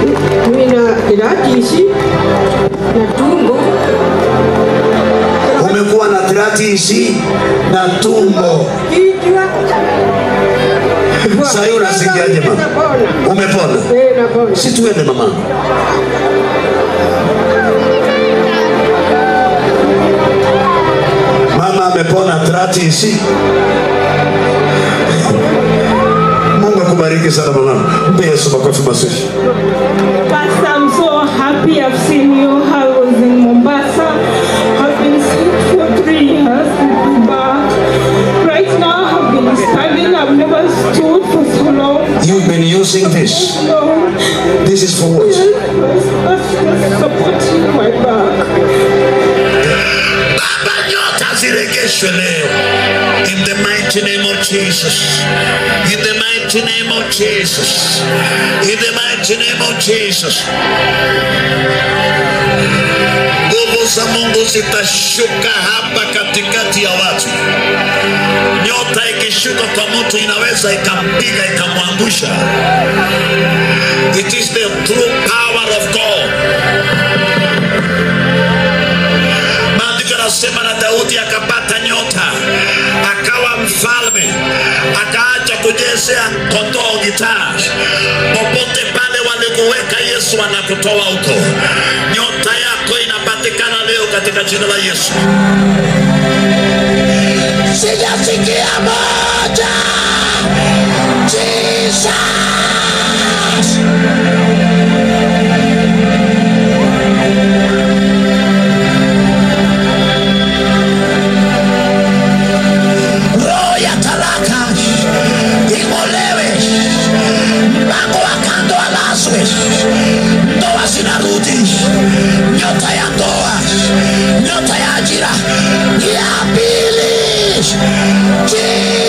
nina iratisi na tumbo umekuwa na tratisi na tumbo kichwa Sasa hiyo unasikiaje mama? Napona. umepona Eh, napona. si tuende mama mama amepona tratisi mungu akubariki sana mama mpe yesu makofi mazuri Pastor, I'm so happy I've seen you. I was in Mombasa. I've been sick for three years. But right now I've been standing. I've never stood for so long. you've been using this No, this is for what that's just supporting my back. baba nyota ziregeshwe leo in the mighty name of jesus in the mighty name of jesus in the mighty name of jesus nguvu za mungu zitashuka hapa katikati ya watu nyota ikishuka kwa mtu inaweza ikampiga ikamwangusha it is the true power of god maandiko yanasema na daudi akapata nyota akawa mfalme akaacha kujezea kondoo gitaa popote pale walikuweka yesu anakutoa huko nyota yako inapatikana leo katika jina la yesu sijasikia moja jesus roho ya talaka ing'olewe, mlango wa kando alazwe, ndoa zinarudi, nyota ya ndoa, nyota ya ajira ya pili.